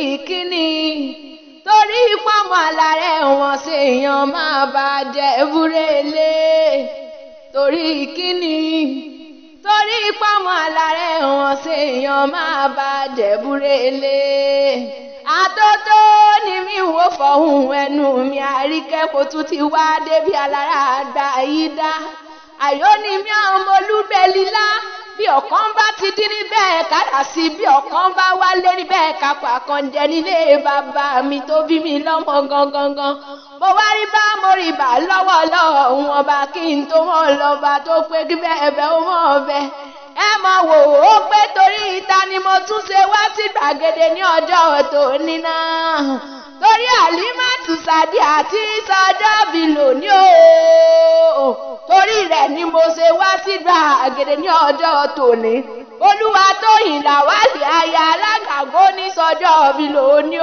kíni torí pọ́nmọ́ alárẹ̀ wọn ṣèèyàn máa bá jẹ́ búrẹ́lé torí kíni torí pọ́nmọ́ alárẹ̀ wọn ṣèèyàn máa bá jẹ́ búrẹ́lé àtótó ni mi wò fọ̀hún ẹnu mi àríkẹ́ kò tún ti wá débi alára àgbà yìí dá àyó ni mi àwọn olúbẹ̀lílá bí ọ̀kan bá ti dín níbẹ̀ kádà sí bí ọ̀kan bá wálé níbẹ̀ kápá kan jẹ nílé bàbá mi tó bí mi lọ́mọ gangan mo wá rí bá mo rí bá lọ́wọ́ lọ́wọ́ òun ọba kí n tó mọ̀ lọ́ba tó pé kí bẹ́ẹ̀ bẹ́ẹ̀ ó mọ̀ bẹ́ẹ̀ ẹ mọ̀ wò ó pé torí ìta ni mo tún ṣe wá sí gbàgede ní ọjọ́ tòní náà torí àlímàtù sàdí àti sọjọ́ bí lónìí o torí rẹ̀ ni mo ṣe wá sí gbàgede ní ọjọ́ tòní olúwa tóyìn làwálì aya alágàgó ní sọjọ́ bí lónìí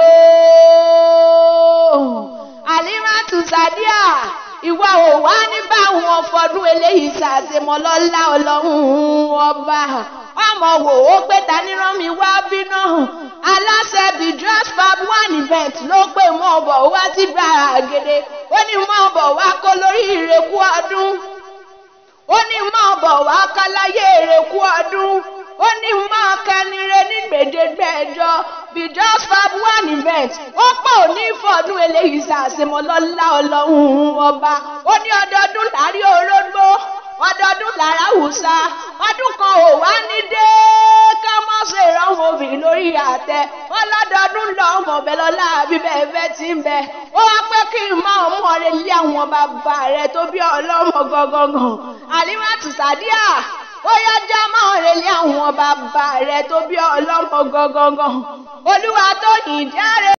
o àlímàtù sàdíà ìwọ ò wá ní báwọn fọdún eléyìí ṣàṣemọ lọ́lá ọlọ́run ọba ọmọ wò ó pé ta ní rán mi wá bínú aláṣẹ bíi dress fab one event ló pè mọ́ ọbọ̀ wá sí gbàgede ó ní mọ́ ọbọ̀ wá kó lórí ìrẹ́kú ọdún ó ní mọ́ ọbọ̀ wá káláyé ìrẹ́kú ọdún ó ní mọ́ kẹnire ní gbèdégbèjọ bíi just fab one event ó pọ̀ ní fọdún eléyìí ṣàṣemọ lọ́lá ọlọ́run ọba ó ní ọdọọdún láàrí orógbó ọdọọdún lára wùsà ọdún kan ò wá ní dé ká mọ́ ṣe ìrànwọ́ obìnrin lórí àtẹ wọn lọ́dọọdún lọ ọmọ ọbẹ̀ lọ́la bíbẹ̀ ẹ̀fẹ́ ti ń bẹ ó wá pé kí n máa mú ọrẹ lé àwọn bàbá rẹ tó bí ọlọ́mọ gangan àlímàtù sàdíà ó yájá máa relé àwọn bàbá rẹ tó bí ọlọ́mọ gangan olúwa tó yìn járe.